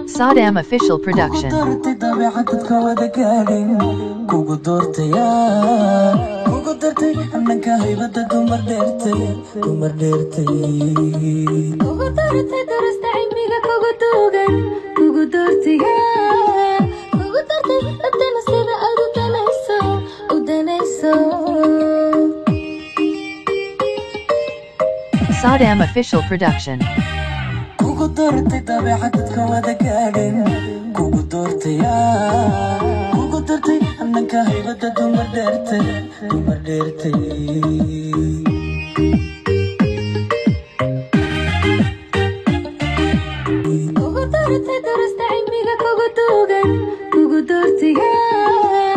Saddam Official Production. doortay dabeecad dadka wada gaadhin kugu doortayaa kugu dartay hananka haybada dumar dheertay dumar dheertay kugu doortay durasta cilmiga kugu duugan kugu doortiga kugu doortay dadana sida aad u danayso u danayso Saddam Official Production. kugu doortay dabeecad dadka wada gaadhin kugu doortayaa kugu dartay hananka haybada dumar dheertay dumar dheertay kugu doortay durasta cilmiga kugu duugan kugu doortiga